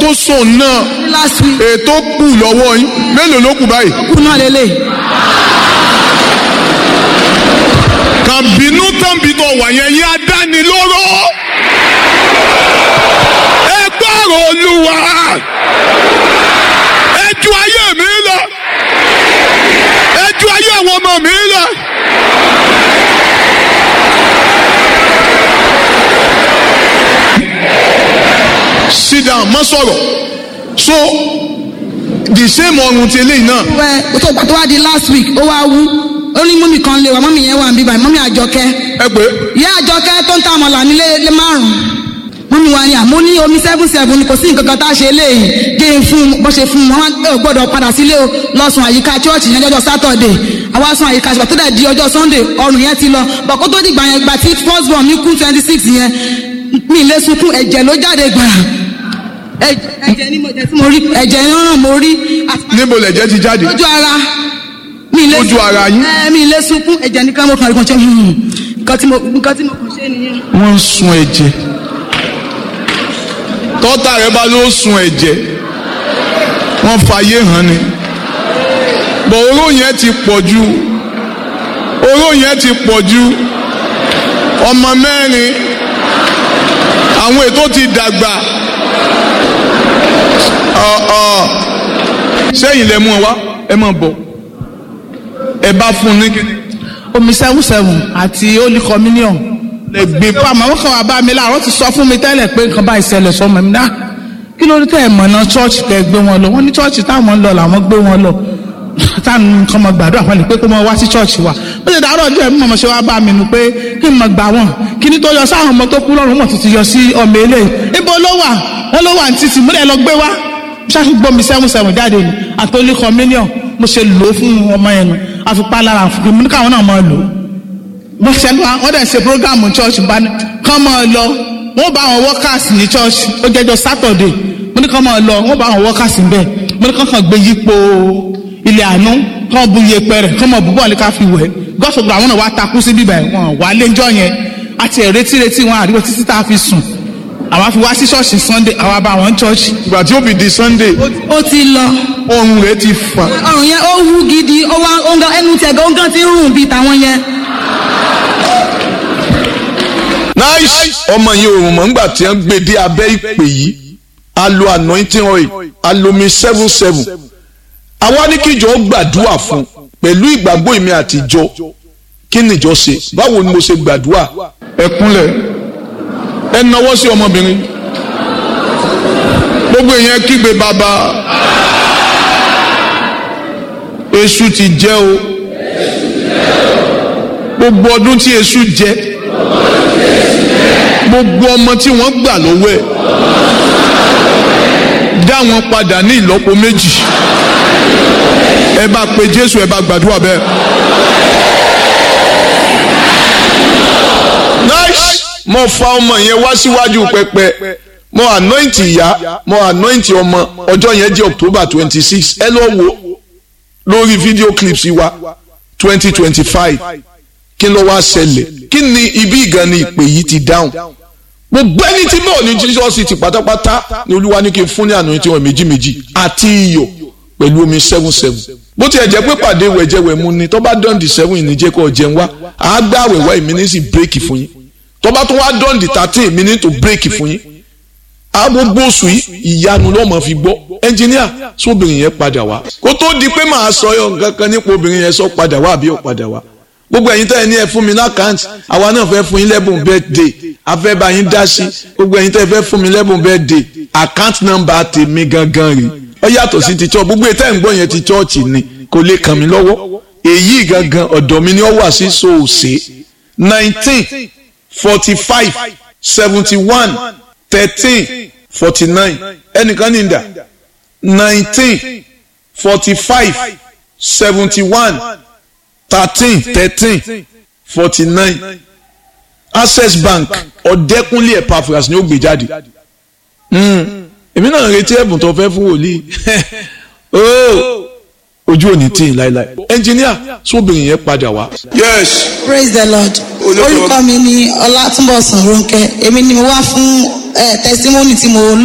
tó sùn náà last week ètò kù lọ́wọ́ yín mélòó ló kù báyìí. kú náà lélẹ̀ kàbínú tàbí tó wà yẹn yín adánilóró. ẹ gbọ́rọ̀ olúwa ẹ ju ayé mi lọ ẹ ju ayé àwọn ọmọ mi lọ. sit down má sọ̀rọ̀ so the same ọrùn ti eléyìí náà wẹ́ tó gbà tó wá di last week ó wá wú ó ní mọ́mì kan lè wá mọ́mì yẹn wà ń bí báyìí mọ́mì àjọkẹ́ ẹ pé ìyá àjọkẹ́ tó ń ta àmàlà nílé lé márùn-ún mọ́mì wa ni àmọ́ ní omi seven seven ni kò sí nǹkan kan tá a ṣe léyìí gé e fún un bó ṣe fún un wọn ò gbọ́dọ̀ padà sílé o lọ́sùn àyíká chọ́ọ̀chì yẹn lọ́jọ́ sátọ̀dẹ̀ àwa sùn àyíká ṣùgbọ́n tó dẹ̀ di ọjọ́ sunday ọrùn yẹn ti lọ bọ̀ kó tó dìgbà yẹn gbà tí first born mi kú twenty six yẹn mi lè sunkún ẹ̀jẹ̀ ló jáde gbàrà ẹ̀jẹ̀ ẹ̀jẹ̀ ni mo jẹ́ tí mo rí ẹ̀jẹ̀ yẹn ràn mo rí àti níbo lẹ̀jẹ̀ ti jáde lójú ara mi lè Lójú ara yín? ẹ mi lè sunkún ẹ̀jẹ̀ nìkan mo kàn rí kan ṣe hmm, nǹkan tí mo nǹkan tí mo kàn ṣe nìyẹn. wọ́n ń sun ẹ̀jẹ̀ tọ́tà rẹ bá ló sun ẹ̀jẹ̀ wọ́n fàyè hàn ni bọ̀ oró yẹn ti pọ̀ ju oró yẹn ti pọ̀ ju ọmọ mẹ́rin àwọn ètò ti dàgbà ọ̀ ọ̀ sẹ́yìn lẹ mú ọ wá ẹ máa bọ̀ ẹ bá fún un ní kíni omi seven seven àti holy communion. lẹ gbé pé àmọ́ kan wà bá mi láàárọ̀ ti sọ fún mi tẹ́lẹ̀ pé nǹkan bá ìṣẹ̀lẹ̀ sọmọ mi náà kí ló dé tẹ́ ẹ̀ mọ̀nà chọ́ọ̀chì tẹ́ ẹ gbé wọn lọ wọ́n ní chọ́ọ̀chì táwọn ń lọ làwọn gbé wọn lọ táwọn nǹkan mọ̀ gbàdúrà wọn lè pé kó mọ wá sí chọ́ọ̀chì wa ó lè dàárọ̀ díẹ̀ mímọ̀ ṣe wá bá mi nù pé kí n mọ̀ gbà wọ́n kí ni tó yọ sáwọn ọmọ tó kú lọ́rùn mọ̀ tuntun yọ sí ọmọ eléyìí ibo ló wà wọ́n ló wà ní títì múlẹ̀ lọ gbé wá ṣáàṣì gbọ́ mi seven seven jáde ni àtọ́lé communion mo ṣe lò ó fún ọmọ yẹn nu àfipá lára fún mi ní káwọn náà máa lò ó mo ṣe lọ wọ́n dẹ̀ ṣe program church bá ní kán máa lọ wọ́n bá àwọn workers ní church ó jẹ́jọ́ saturday mo ní kán máa lọ wọ́n bá àwọn workers níbẹ̀ mo ní kán kàn gbé yípo ilé àánú kán bu iyepe rẹ̀ kán máa bu bọ́ọ̀lù ká fi wẹ̀ gọ́sọ̀gbọ̀ àwọn náà wá takú sí bíbẹ̀ wọn wà lẹ́jọ́ yẹn àti ẹ̀rẹ́tí retí wọn àríwọ̀ títí tá a fi sùn àwa fi wá sí church sunday àwa bá wọn church ìgbà tí ó fi di sunday ó ti lọ ọrùn rẹ ti fà ọrùn yẹn ó wú gidi ó wá ó ń gan ẹnu tẹ̀gọ́ ó ń gan ti ń rùn bíi tàwọn yẹn. nice ọmọ yìí òun mọ̀ nígbà tí wọ́n gbé dé abẹ́ ìpè yìí a lo anointing oil a lo mi seven seven àwa ní kíjọ gbàdúrà fún pẹ̀lú ìgbàgbọ́ ìmí àtijọ́ kí nìjọ ṣe báwo ni mo ṣe gbàdúrà ẹ kúnlẹ̀ ẹ nawọ́ sí ọmọbìnrin gbogbo èèyàn kígbe bàbá èṣù ti jẹ o gbogbo ọdún tí èṣù jẹ gbogbo ọmọ tí wọ́n gbà lọ́wọ́ ẹ̀ dá wọn padà ní ìlọ́po méjì ẹ bá pe Jésù ẹ bá gbàdúrà bẹ́ẹ̀. nice mo fa ọmọ yẹn wá síwájú pẹpẹ mo anoint ìyá mo anoint ọmọ ọjọ́ yẹn jẹ́ October twenty six ẹ lọ wo lórí video clips wa twenty twenty five kí ló wá ṣẹlẹ̀ kí ni ibi ìgan ni ìpè yìí ti dáhùn gbogbo ẹni tí bọ́ọ̀ ní Jesus ti pátápátá ni olúwa ní kí n fún ní àná tí wọ́n méjì méjì àti iyọ̀ pẹ̀lú omi seven seven bó tiẹ̀ jẹ́ pé pàdé wẹ̀jẹ̀wẹ̀ mu ni tó bá dán di seven ní jẹ́ kó jẹun wá àá gbá àwẹ̀wá èmi ní sì bírèkì fún yín tó bá tún wá dán di thirteen èmi ní tó bírèkì fún yín agbogbo oṣù yìí ìyanu lọ́mọ fi gbọ́ ẹnjìníà sóbìnrin yẹn padà wá kó tó di pé màá sọ yọ nǹkan kan nípa obìnrin yẹn sọ padà wá àbí ò padà wá gbogbo ẹ̀yin tẹ́ ẹ ní ẹ fún mi lákàntì àwa náà fẹ́ fún yín lẹ́bùn birthday a fẹ́ bá yín dá sí gbogbo ẹ̀yin tẹ́ ẹ fẹ́ fún mi lẹ́bùn birthday account number tèmi gangan rè ó yàtọ̀ sí ti church gbogbo ètò ẹ̀ ń gbọ́ yẹn ti church ni kò lè kàn mí lọ́wọ́ èyí gangan ọ̀dọ̀ mi ni ó wà sí soose nineteen forty five seventy one thirteen forty nine ẹnìkan ní ìdá nineteen forty five seventy one thirteen thirteen forty nine access bank ọ̀dẹ́kúnlé epaphras ni ó gbé jáde èmi náà retí ẹ̀bùn tó fẹ́ fún wòlíì ojú òní tí ì láéláé ẹnjìníà sóbìnrin yẹn padà wá. yes praise the lord orúkọ mi ni ọlátúnbọ̀sán ronke èmi ni mo wá fún testimony tí mo